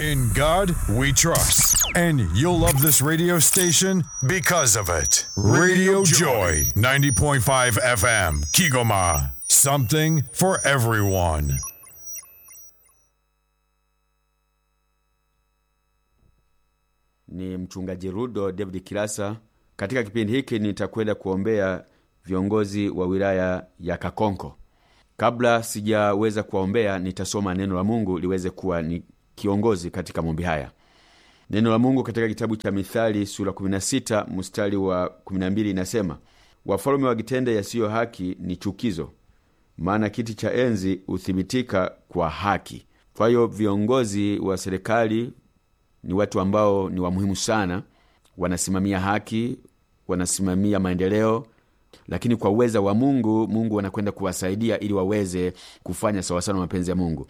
In God we trust. And you'll love this radio station because of it. Radio Joy, 90.5 FM, Kigoma. Something for everyone. Ni mchungaji Rudo David Kilasa. Katika kipindi hiki nitakwenda kuombea viongozi wa wilaya ya Kakonko. Kabla sijaweza kuwaombea, nitasoma neno la Mungu liweze kuwa ni kiongozi katika maombi haya. Neno la Mungu katika kitabu cha Mithali sura 16 mstari wa 12 inasema, wafalme wakitenda yasiyo haki ni chukizo, maana kiti cha enzi huthibitika kwa haki. Kwa hiyo viongozi wa serikali ni watu ambao ni wa muhimu sana, wanasimamia haki, wanasimamia maendeleo, lakini kwa uweza wa Mungu, Mungu anakwenda kuwasaidia ili waweze kufanya sawasawa na mapenzi ya Mungu.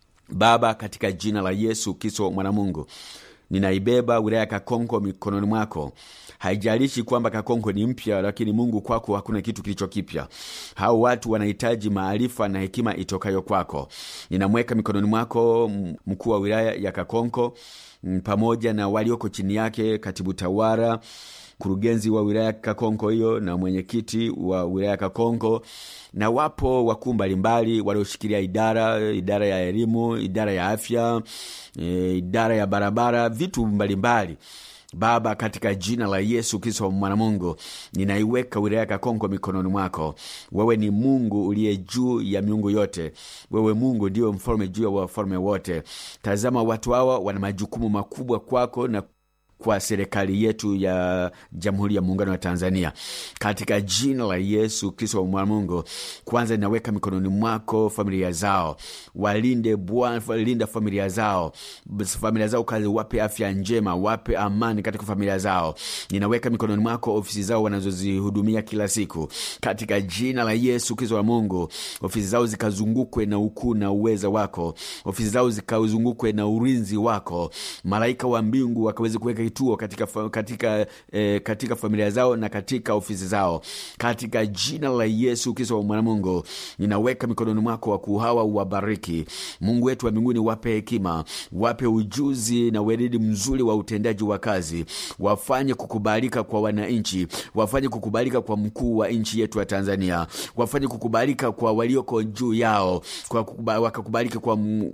Baba, katika jina la Yesu Kristo mwana Mungu, ninaibeba wilaya ya Kakonko mikononi mwako. Haijalishi kwamba Kakonko ni mpya, lakini Mungu, kwako hakuna kitu kilicho kipya. Hao watu wanahitaji maarifa na hekima itokayo kwako. Ninamweka mikononi mwako mkuu wa wilaya ya Kakonko pamoja na walioko chini yake, katibu tawala mkurugenzi wa wilaya Kakonko hiyo na mwenyekiti wa wilaya Kakonko, na wapo wakuu mbalimbali walioshikilia idara idara ya elimu, idara ya afya, e, idara ya barabara, vitu mbalimbali Baba, katika jina la Yesu Kristo mwana Mungu, ninaiweka wilaya Kakonko mikononi mwako. Wewe ni Mungu uliye juu ya miungu yote, wewe Mungu ndiwe mfalme juu ya wafalme wote. Tazama, watu hawa wana majukumu makubwa kwako na kwa serikali yetu ya Jamhuri ya Muungano wa Tanzania, katika jina la Yesu Kristo wa mwana Mungu, kwanza ninaweka mikononi mwako familia zao, walinde Bwana, linda familia zao, familia zao kazi, wape afya njema, wape amani katika familia zao. Ninaweka mikononi mwako ofisi zao wanazozihudumia kila siku, katika jina la Yesu Kristo wa Mungu, ofisi zao zikazungukwe na ukuu na uweza wako, ofisi zao zikazungukwe na ulinzi wako, malaika wa mbingu wakaweze kuweka kituo katika, katika, eh, katika familia zao na katika ofisi zao katika jina la Yesu Kristo wa mwana Mungu, ninaweka mikononi mwako wakuu hawa, uwabariki Mungu wetu wa mbinguni, wape hekima, wape ujuzi na weledi mzuri wa utendaji wa kazi, wafanye kukubalika kwa wananchi, wafanye kukubalika kwa mkuu wa nchi yetu ya Tanzania, wafanye kukubalika kwa walioko juu yao, kwa wakakubalika kwa m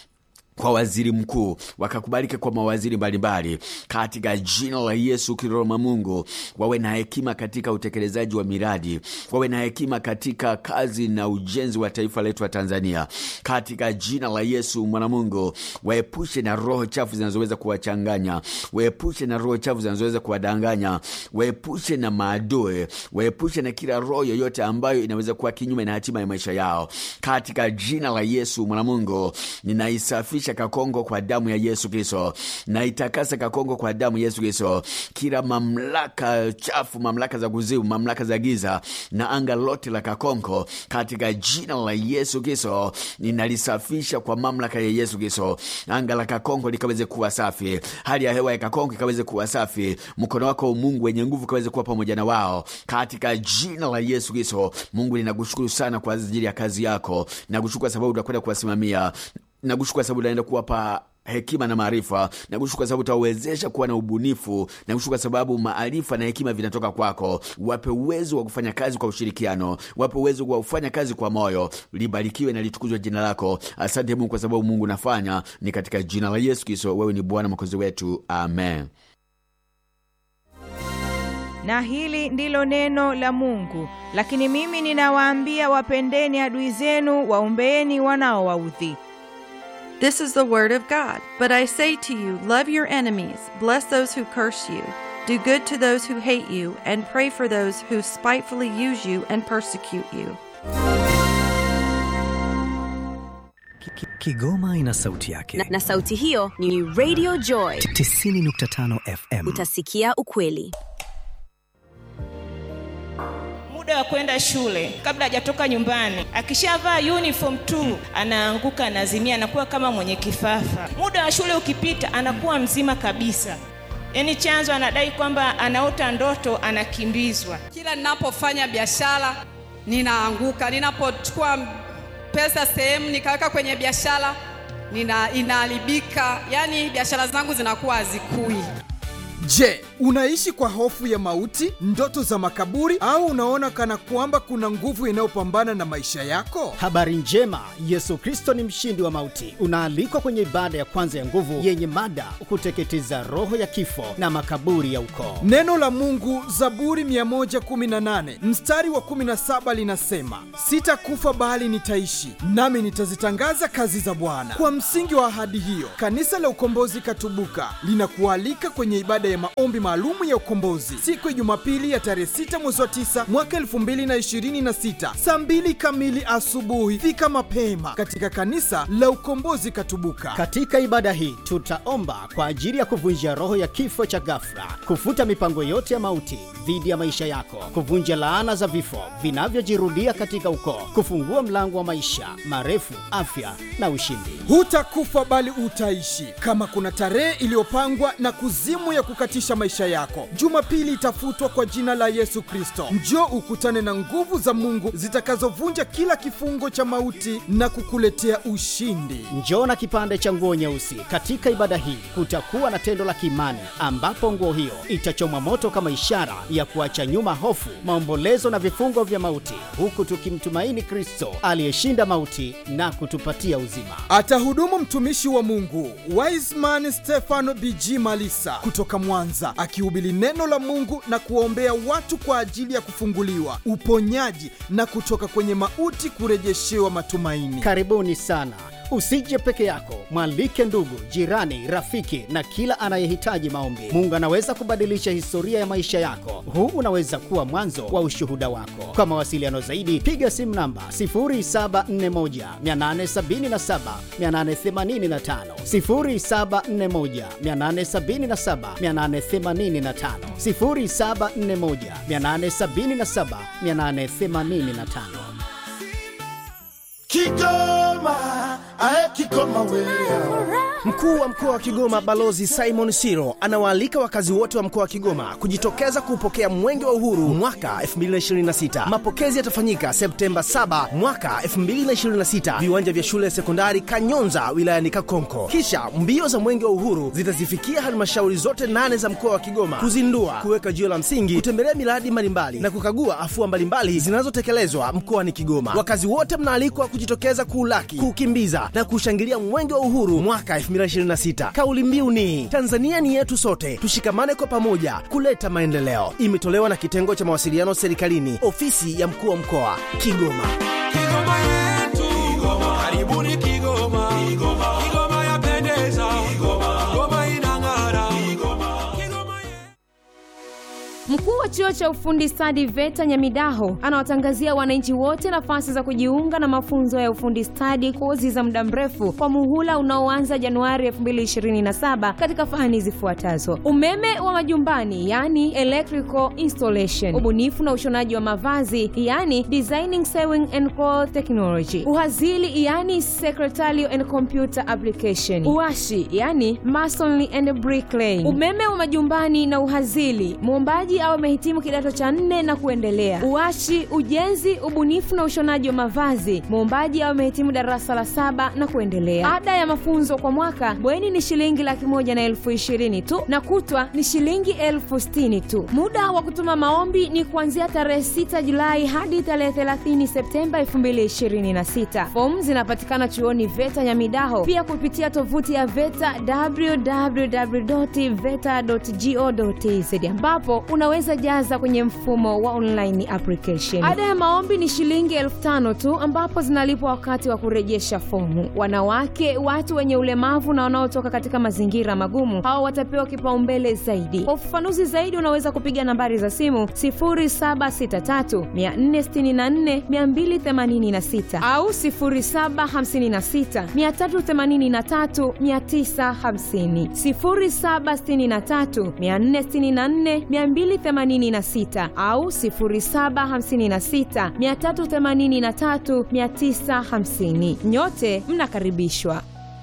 kwa waziri mkuu wakakubalika kwa mawaziri mbalimbali katika jina la Yesu Kristo Mungu, wawe na hekima katika utekelezaji wa miradi, wawe na hekima katika kazi na ujenzi wa taifa letu la Tanzania katika jina la Yesu mwana Mungu, waepushe na roho chafu zinazoweza kuwachanganya, waepushe na roho chafu zinazoweza kuwadanganya, waepushe na maadui, waepushe na kila roho yoyote ambayo inaweza kuwa kinyume na hatima ya maisha yao katika jina la Yesu mwana Mungu, ninaisafisha Kakongo kwa damu ya Yesu Kristo, na itakasa Kakongo kwa damu ya Yesu Kristo. Kila mamlaka chafu, mamlaka za kuzimu, mamlaka za giza na anga lote la Kakongo katika jina la Yesu Kristo ninalisafisha kwa mamlaka ya Yesu Kristo. Anga la Kakongo likaweze kuwa safi, hali ya hewa ya Kakongo ikaweze kuwa safi, mkono wako Mungu wenye nguvu kaweze kuwa pamoja na wao katika jina la Yesu Kristo. Mungu, ninakushukuru sana kwa ajili ya kazi yako, nakushukuru kwa sababu utakwenda kuwasimamia nakushukuru kwa sababu unaenda kuwapa hekima na maarifa. Nakushukuru kwa sababu utawawezesha kuwa na ubunifu. Nakushukuru kwa sababu maarifa na hekima vinatoka kwako. Wape uwezo wa kufanya kazi kwa ushirikiano, wape uwezo wa kufanya kazi kwa moyo. Libarikiwe na litukuzwe jina lako. Asante Mungu kwa sababu Mungu nafanya ni katika jina la Yesu Kristo. Wewe ni Bwana mwokozi wetu, amen. Na hili ndilo neno la Mungu. Lakini mimi ninawaambia, wapendeni adui zenu, waombeeni wanaowaudhi. This is the word of God. But I say to you, love your enemies, bless those who curse you, do good to those who hate you, and pray for those who spitefully use you and persecute you. Kigoma ina sauti yake na, na sauti hiyo ni Radio Joy 90.5 FM. Utasikia ukweli. muda wa kwenda shule kabla hajatoka nyumbani. Akishavaa uniform tu anaanguka, anazimia, anakuwa kama mwenye kifafa. Muda wa shule ukipita, anakuwa mzima kabisa. Yaani chanzo anadai kwamba anaota ndoto, anakimbizwa. Kila ninapofanya biashara ninaanguka, ninapochukua pesa sehemu nikaweka kwenye biashara nina inaharibika, yani biashara zangu zinakuwa hazikui. Je, unaishi kwa hofu ya mauti, ndoto za makaburi, au unaona kana kwamba kuna nguvu inayopambana na maisha yako? Habari njema, Yesu Kristo ni mshindi wa mauti. Unaalikwa kwenye ibada ya kwanza ya nguvu yenye mada kuteketeza roho ya kifo na makaburi ya ukoo. Neno la Mungu, Zaburi 118 mstari wa 17 linasema, sitakufa bali nitaishi, nami nitazitangaza kazi za Bwana. Kwa msingi wa ahadi hiyo, kanisa la Ukombozi Katubuka linakualika kwenye ibada ya maombi maalumu ya ukombozi siku ya Jumapili ya tarehe 6 mwezi wa 9 mwaka 2026 saa 2 kamili asubuhi. Fika mapema katika kanisa la Ukombozi Katubuka. Katika ibada hii tutaomba kwa ajili ya kuvunja roho ya kifo cha ghafla, kufuta mipango yote ya mauti dhidi ya maisha yako, kuvunja laana za vifo vinavyojirudia katika ukoo, kufungua mlango wa maisha marefu, afya na ushindi. Hutakufa bali utaishi. Kama kuna tarehe iliyopangwa na kuzimu ya kukatisha maisha yako, Jumapili itafutwa kwa jina la Yesu Kristo. Njoo ukutane na nguvu za Mungu zitakazovunja kila kifungo cha mauti na kukuletea ushindi. Njoo na kipande cha nguo nyeusi. Katika ibada hii kutakuwa na tendo la kiimani ambapo nguo hiyo itachomwa moto kama ishara ya kuacha nyuma hofu, maombolezo na vifungo vya mauti, huku tukimtumaini Kristo aliyeshinda mauti na kutupatia uzima. Atahudumu mtumishi wa Mungu Wiseman Stefano BG Malisa kutoka Mwanza, akihubiri neno la Mungu na kuwaombea watu kwa ajili ya kufunguliwa, uponyaji na kutoka kwenye mauti kurejeshewa matumaini. Karibuni sana. Usije peke yako, mwalike ndugu, jirani, rafiki na kila anayehitaji maombi. Mungu anaweza kubadilisha historia ya maisha yako. Huu unaweza kuwa mwanzo wa ushuhuda wako. Kwa mawasiliano zaidi, piga simu namba 0741 877 885, 0741 877 885, 0741 877 885. Kigoma, ae Kigoma wewe. Mkuu wa mkoa wa Kigoma Balozi Simon Siro anawaalika wakazi wote wa mkoa wa Kigoma kujitokeza kuupokea Mwenge wa Uhuru mwaka 2026. Mapokezi yatafanyika Septemba 7 mwaka 2026, viwanja vya shule ya sekondari Kanyonza wilayani Kakonko. Kisha mbio za Mwenge wa Uhuru zitazifikia halmashauri zote nane za mkoa wa Kigoma kuzindua, kuweka jiwe la msingi, kutembelea miradi mbalimbali na kukagua afua mbalimbali zinazotekelezwa mkoani Kigoma. Wakazi wote mnaalikwa kujitokeza kuulaki, kuukimbiza na kushangilia Mwenge wa Uhuru mwaka 2026. Kauli mbiu ni Tanzania ni yetu sote, tushikamane kwa pamoja kuleta maendeleo. Imetolewa na kitengo cha mawasiliano serikalini, ofisi ya mkuu wa mkoa Kigoma. Kigoma yetu. Kigoma. Karibuni Kigoma. Kigoma. Kigoma yapendeza. Kigoma. Kigoma inang'ara. Kigoma. Mkuu wa chuo cha ufundi stadi VETA Nyamidaho anawatangazia wananchi wote nafasi za kujiunga na mafunzo ya ufundi stadi, kozi za muda mrefu kwa muhula unaoanza Januari 2027 katika fani zifuatazo: umeme wa majumbani, yani electrical installation, ubunifu na ushonaji wa mavazi, yani designing sewing and cloth technology, uhazili, yani secretarial and computer application, uashi, yani masonry and bricklaying, umeme wa majumbani na uhazili, muombaji au amehitimu kidato cha nne na kuendelea. Uashi, ujenzi, ubunifu na ushonaji wa mavazi, muombaji au amehitimu darasa la saba na kuendelea. Ada ya mafunzo kwa mwaka bweni ni shilingi laki moja na elfu ishirini tu na kutwa ni shilingi elfu sitini tu. Muda wa kutuma maombi ni kuanzia tarehe 6 Julai hadi tarehe 30 Septemba 2026. Fomu zinapatikana chuoni VETA Nyamidaho, pia kupitia tovuti ya VETA www.veta.go.tz ambapo unaweza jaza kwenye mfumo wa online application. Ada ya maombi ni shilingi elfu tano tu ambapo zinalipwa wakati wa kurejesha fomu. Wanawake, watu wenye ulemavu na wanaotoka katika mazingira magumu, hao watapewa kipaumbele zaidi. Kwa ufafanuzi zaidi, unaweza kupiga nambari za simu 0763 464 286 au 0756 383 950, 0763 464 286 au 0756 383 950. Nyote mnakaribishwa.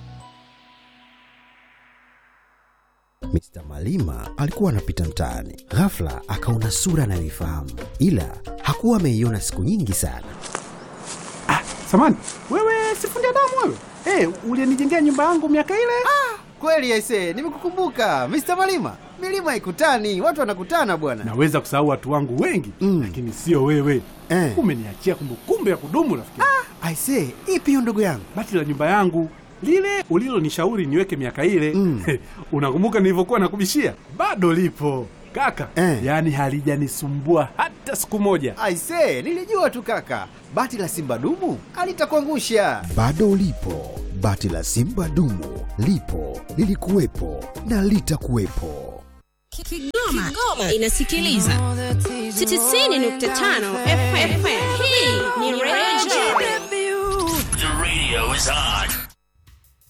Mr. Malima alikuwa anapita mtaani, ghafla akaona sura anayoifahamu, ila hakuwa ameiona siku nyingi sana. Samani, wewe sifundi damu wewe? Hey, ulienijengea nyumba yangu miaka ile. Kweli aise, nimekukumbuka Mr. Malima. Milima ikutani, watu wanakutana bwana. Naweza kusahau watu wangu wengi mm. lakini sio wewe Eh. Umeniachia kumbukumbu ya kudumu rafiki. Ah. Aise, ipi hiyo ndugu yangu? Bati la nyumba yangu lile ulilonishauri niweke miaka ile mm. unakumbuka nilivyokuwa nakubishia? Bado lipo kaka Eh. yaani halijanisumbua hata siku moja. Aise, nilijua tu kaka. Bati la Simba dumu alitakuangusha. Bado ulipo, bati la Simba dumu lipo, lilikuwepo na litakuwepo. Kigoma, inasikiliza 90.5 FM. Hii ni Radio Joy. The radio is on.